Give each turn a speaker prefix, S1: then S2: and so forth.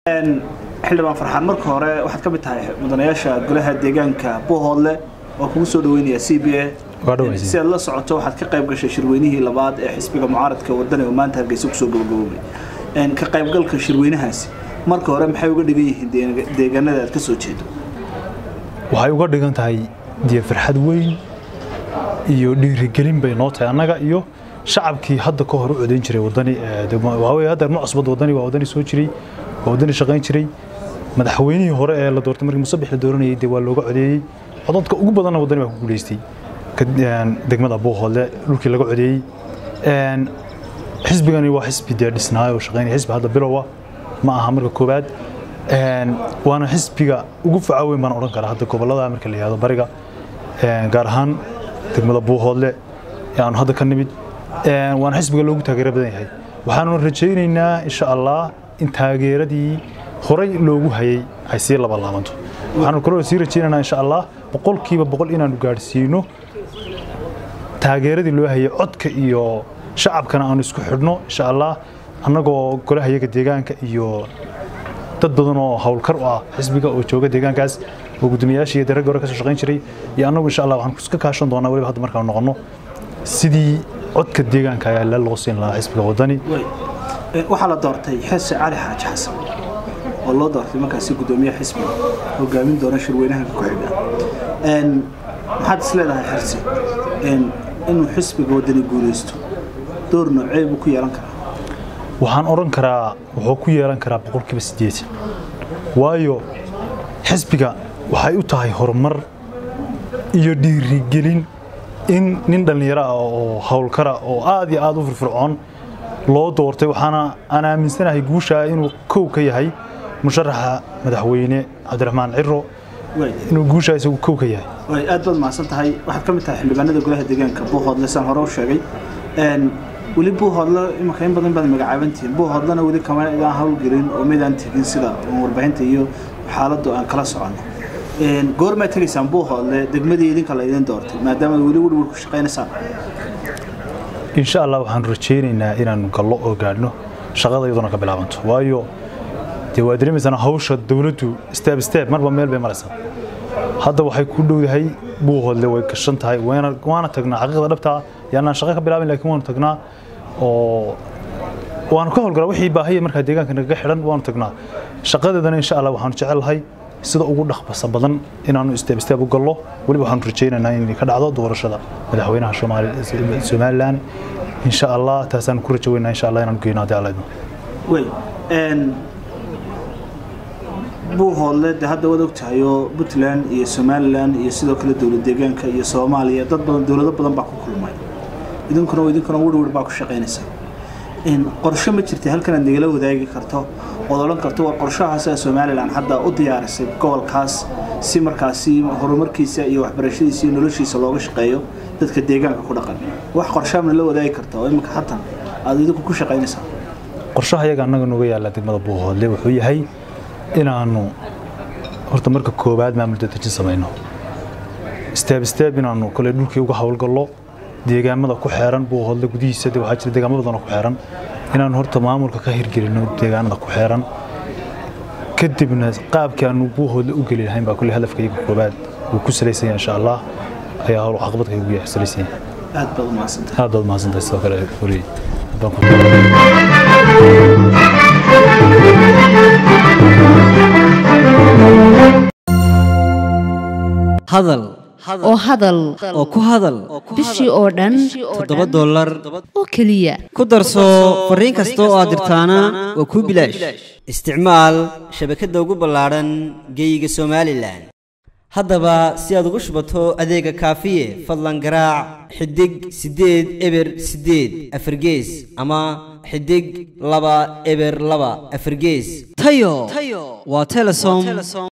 S1: xildhibaan farxaan marka hore waxaad ka mid tahay mudanayaasha golaha deegaanka buuhoodle oo kugu soo dhaweynaya c b a si aad la socoto waxaad ka qayb gashay shirweynihii labaad ee xisbiga mucaaradka wadani oo maanta hargeysa kusoo gabagaboobay ka qaybgalka shirweynahaasi marka hore maxay uga dhigan yihiin deegaanada aad ka soo jeedo
S2: waxay uga dhigan tahay dee farxad weyn iyo dhiirigelin bay noo tahay annaga iyo shacabkii hadda ka hor u codayn jiray wadani waxaweye hadda ma cusbad wadani waa wadani soo jiray waa wadani shaqayn jiray madaxweynihii hore ee la doortay markii musabix la dooranayay dee waa looga codeeyey codadka ugu badanna wadani baa ku guulaystay degmada buuhoodle dhulkii laga codeeyey xisbigani waa xisbi dee dhisnaayo oo shaqaynaya xisbi hadda bilowa ma aha marka koowaad waana xisbiga ugu faca weyn baan odhan karaa hadda gobollada marka la yihahdo bariga gaar ahaan degmada buuhoodle ee aanu hadda ka nimid waana xisbiga loogu taageero badan yahay waxaanu rajaynaynaa insha allah in taageeradii horay loogu hayay ay sii labalaabanto waxaanu kaloo sii rajaynaynaa insha allah boqolkiiba boqol inaanu gaadhsiino taageeradii loo hayay codka iyo shacabkana aanu isku xidhno insha allah annagoo golahayaga deegaanka iyo dad badan oo howlkar u ah xisbiga oo jooga deegaankaas oo guddoomiyayaashii iyo daragga hore ka soo shaqayn jiray iyo annagu insha allah waxaan iska kaashan doonaa weliba hadda markaan noqonno sidii codka deegaanka ayaa la loo siin lahaa xisbiga wadani
S1: waxaa la doortay xese cali xaaji xasan oo loo doortay markaasi guddoomiyaha xisbiga hogaamin doona shirweynaha ku xiga maxaad is leedahay xirsi inuu xisbiga wadani guulaysto door noocee buu ku yeelan karaa
S2: waxaan odhan karaa wuxuu ku yeelan karaa boqolkiiba siddeetan waayo xisbiga waxay u tahay horumar iyo dhiirigelin in nin dhallinyaro ah oo howlkara oo aad iyo aad u firfircoon loo doortay waxaana aan aaminsanahay guushaa inuu kow ka yahay musharaxa madaxweyne cabdiraxmaan ciro inuu guushaa isagu kow ka yahay
S1: aad baad mahadsan tahay waxaad ka mid tahay xildhibaanada golaha deegaanka buuhoodle saan hore u sheegay weli buuhoodle imanka in badan baad magacaabantihiin buuhoodlena weli kama idaan howlgelin oo midaan tegin sida warbaahinta iyo xaaladdu aan kala soconno goormaa tegaysaan buuhoodle degmadii idinka la idin doortay maadaama weli werwer ku shaqaynaysaan
S2: insha allah waxaanu rajaynaynaa inaanu gallo oo gaadhno shaqada iyaduna ka bilaabanto waayo dee waa dareemaysaan hawsha dowladdu steeb steeb marba meel bay maraysaa hadda waxay ku dhowdahay buuhoodle way gashan tahay waana tagnaa xaqiiqda dhabtaa yaanaan shaqo ka bilaabin laakiin waanu tagnaa oo waanu ka howlgalaa wixii baahiya markaa deegaanka nagaga xidhan waanu tagnaa shaqadeedana insha allah waxaanu jecelahay sida ugu dhaqbasa badan inaanu isteeb isteeb u gallo weliba waxaanu rajaynaynaa inay ka dhacdo doorashada madaxweynaha somalilan insha allah taasaan ku rajo weynaa insha allah inaanu geyno haddii alla idmo
S1: wey buuhoodle de hadda waad ogtahay oo puntland iyo somalilan iyo sidoo kale dowlad deegaanka iyo soomaaliya dad badan dowlado badan baa ku kulmay idinkuna idinkuna werwer baa ku shaqaynaysa qorshe ma jirta halkan aad nagala wadaagi karto ood odhan karto waa qorshahaasa somalilan hadda u diyaarisay gobolkaas si markaasi horumarkiisa iyo waxbarashadiisa iyo noloshiisa looga shaqeeyo dadka deegaanka ku dhaqan wax qorshaamna la wadaagi karta oo iminka hatan aad idinku ku shaqaynaysaa
S2: qorshaha yaga annaga nooga yaalla degmada buuhoodle wuxuu yahay inaanu horta marka koowaad maamul dadejin samayno steeb steeb inaanu kole dhulkii uga howlgallo deegaamada ku xeeran buuhoodle gudihiisa de waxaa jira deegaamo badanoo ku xeeran inaanu horta maamulka ka hirgelino deegaanada ku xeeran kadibna qaabkii aanu buuhoodle u geli lahayn baa kole hadafkayga koowaad uu ku salaysan yahay insha allah ayaa howl caqabadkayga ugu yahay salaysan yahay
S1: aad baad umahadsantahay
S2: aad baad umahadsantahay sidoo kale weli
S3: hadal
S4: oo hadal
S3: oo ku hadal
S4: bishii oo dhan
S3: toddoba dollar
S4: oo keliya
S3: ku darso fariin kasta oo aad dirtaana waa kuu bilaash isticmaal shabakadda ugu ballaadhan geeyiga somalilan haddaba si aad ugu shubato adeega kaafiye fadlan garaac xidig siddeed eber siddeed afargees ama xidig laba eber laba afargees tayo waa telesom